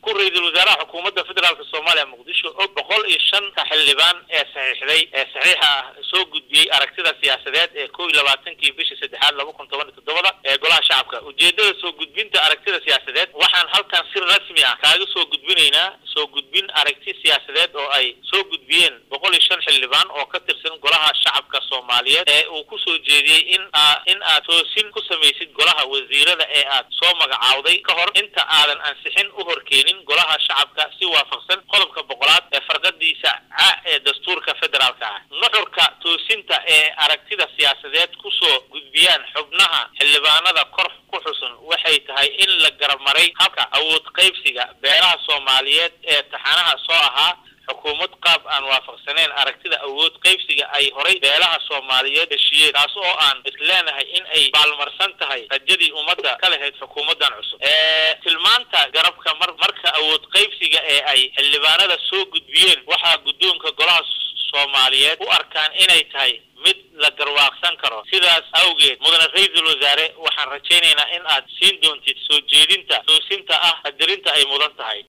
ku ra-iisul wasaaraha xukuumadda federaalk soomaaliya muqdisho og boqol iyo shanta xildhibaan ee saxiixday ee saxiixa ah soo gudbiyey aragtida siyaasadeed ee kow iyo labaatankii bishii saddexaad laba kun toban iyo toddobada ee golaha shacabka ujeedada soo gudbinta aragtida siyaasadeed waxaan halkan si rasmi ah kaaga soo gudbinaynaa soo gudbin aragti siyaasadeed oo ay soo gudbiyeen boqol iyo shan xildhibaan oo ka tirsan golaha shacabka soomaaliyeed ee uu kusoo jeediyey in aa in aad toosin ku samaysid golaha wasiirada ee aad soo magacaawday ka hor inta aadan ansixin u horkeenin golaha shacabka si waafaqsan qodobka boqolaad ee farqadiisa ca ee dastuurka federaalka ah nuxurka toosinta ee aragtida siyaasadeed kusoo gudbiyaan xubnaha xildhibaanada kor ku xusun waxay tahay in la garabmaray habka awood qaybsiga beelaha soomaaliyeed ee taxanaha soo ahaa xukuumad qaab aan waafaqsaneyn aragtida awood qaybsiga ay horay beelaha soomaaliyeed heshiiyeen taas oo aan isleenahay in ay baalmarsan tahay rajadii ummadda ka lahayd xukuumaddan cusub tilmaanta garabka mar marka awood qaybsiga ee ay xildhibaanada soo gudbiyeen waxaa guddoonka golaha soomaaliyeed u arkaan inay tahay mid la garwaaqsan karo sidaas awgeed mudane ra-iisul wasaare waxaan rajaynaynaa in aad siin doontid soo jeedinta toosinta ah qadarinta ay mudan tahay